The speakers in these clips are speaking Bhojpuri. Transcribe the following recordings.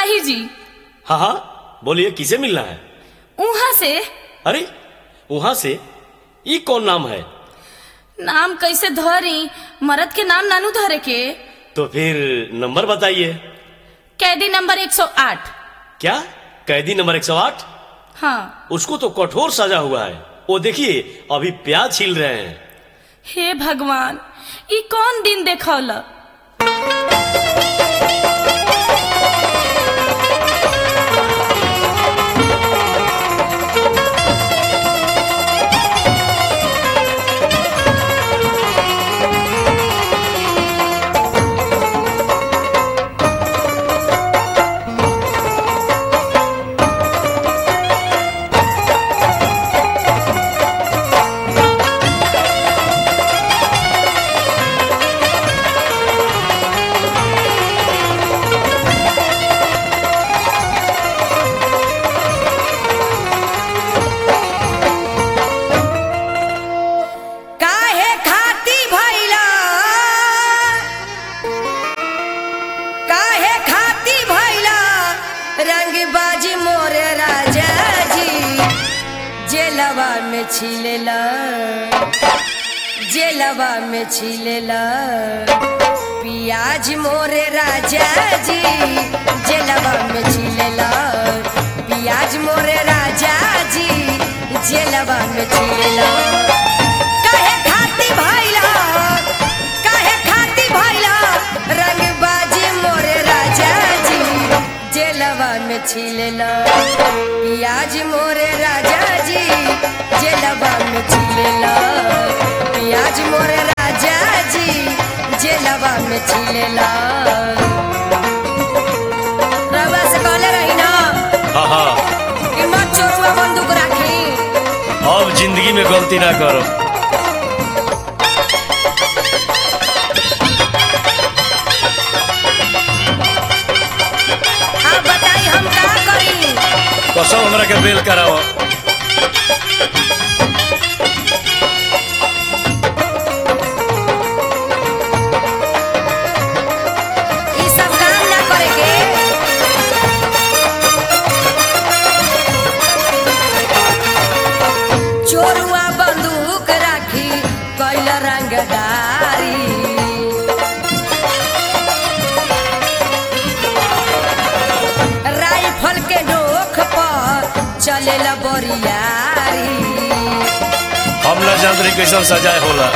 सिपाही जी हाँ हाँ बोलिए किसे मिलना है उहाँ से अरे वहां से ये कौन नाम है नाम कैसे धरी मरद के नाम नानू धरे के तो फिर नंबर बताइए कैदी नंबर 108 क्या कैदी नंबर 108 हाँ उसको तो कठोर सजा हुआ है वो देखिए अभी प्याज छील रहे हैं हे भगवान ई कौन दिन देखौल काहे खाती भैला काहे खाती भैला रंगबाजी मोरे राजा जी जेलवा में छिलेला जेलवा में छिलेला पियाज मोरे राजा जी जेलवा में छिलेला पियाज मोरे राजा जी जेलवा में छिलेला काहे खाती भैला काहे खाती भैला रंगबाजी मोरे राजा जी जेलवा में छिलेला पियाज मोरे राजा जी जेलवा में छिलेला पियाज मोरे राजा जी जेलवा में छिलेला रवा से कहले रही ना हाँ हाँ कि मत चोरुआ बंदूक राखी अब जिंदगी में गलती ना करो अब बताई हम का करी कसम हमरा के बेल कराओ ई सब काम ना करे के चोरुआ बंदूक राखी कैल रंगदारी राइफल के नोख पर चलेला बोरियारी हम ना जान रही कैसन सजाए होला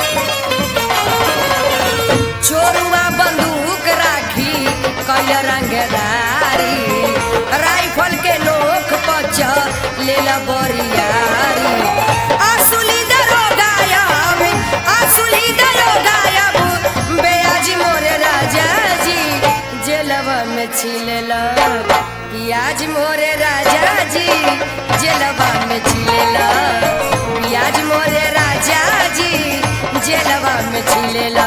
चोरुआ बंदूक राखी कैल रंगदारी राइफल के नोख पर चलेला बोरियारी असुली दरोगा अब असुली दरोगा अब बेयाजी मोरे राजा जी जेलवा में छिलेला पियाज मोरे राजा जी जेलवा में छिलेला पियाज मोरे राजा जी जेलवा में छिलेला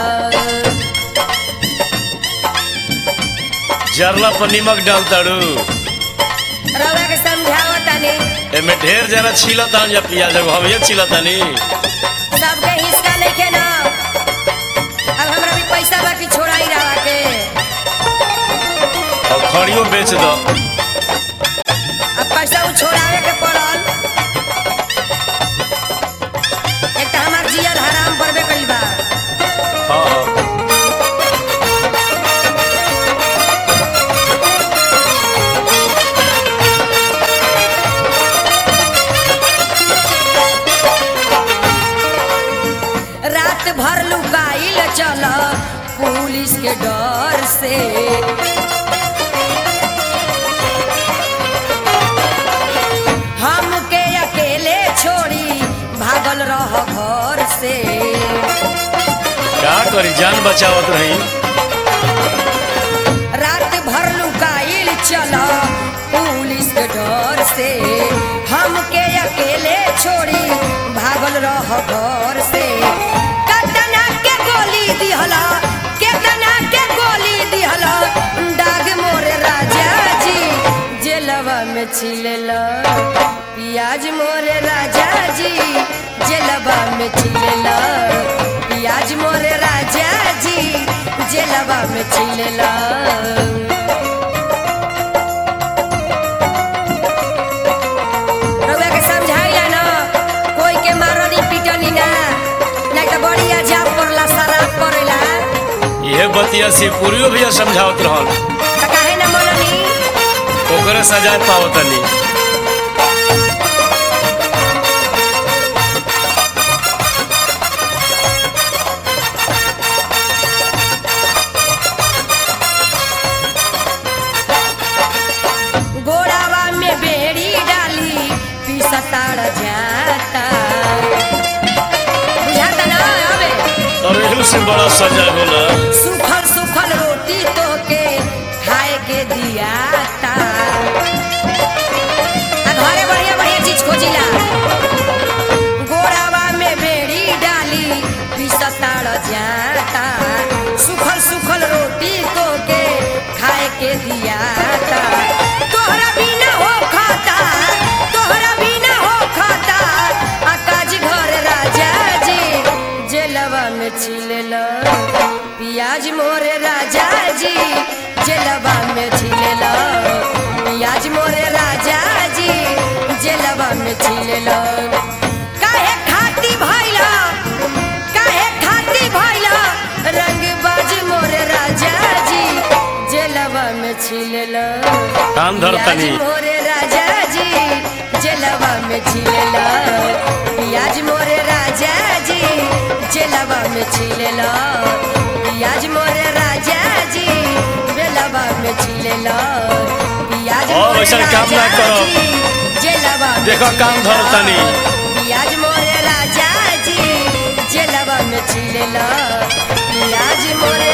जरला पर निमक डाल ताड़ू रवा के समझाओ तनी एमे ढेर जरा छिलता या पियाज एगो हम ये छिलतानी सबके हिस्सा लेके ना अब हमरा भी पैसा बाकी छोड़ाई रहा के और खड़ियो बेच दो अब पैसा उ छोड़ावे के पड़ल एक तो हमार जियल हराम पड़बे कइल बा हाँ हाँ रात भर लुकाइल चल पुलिस के डर से हमके अकेले छोड़ी भागल रह घर से क्या करी जान बचावत रही रात भर लुकाइल चल पुलिस के डर से हमके अकेले छोड़ी भागल रह घर से कतना के गोली दिहला केतना के गोली दिहला दाग मोरे राजा जी जेलवा में छिलेला पियाज मोरे राजा जी जेलवा में छिलेला पियाज मोरे राजा जी जेलवा में छिलेला बतिया से पूरियो भैया समझावत रहल त काहे न मननी ओकरे सजा पाओ तनी गोड़ावा में बेड़ी डाली पिसताड़ जाता बुझाता ना अबे और एहू से बड़ा सजा होला सुखल सुखल रोटी तो के खाए के दियाता आ घरे बढ़िया बढ़िया चीज खोजिला गोड़ावा में बेड़ी डाली पिसताड़ जाता सुखल सुखल रोटी तो के खाए के दियाता तोहरा बिना हो खाता तोहरा बिना हो खाता आकाज घर राजा जी जेलवा में छिलेला पियाज मोरे राजा जी जेलवा में छिलेला पियाज मोरे राजा जी जेलवा में छिलेला काहे खाती भइला काहे खाती भइला रंग बाज मोरे राजा जी जेलवा में छिलेला कान धर तनी। पियाज मोरे राजा जी जेलवा में छिलेला पियाज मोरे राजा जी जेलवा में छिलेला पियाज मोरे राजा जी बेलवा में छिलेला पियाज और मोरे वैसन काम ना राजा करो। जी, जेलवा में देखो काम धर छिलेला। तनी। पियाज मोरे राजा जी जेलवा में छिलेला पियाज मोरे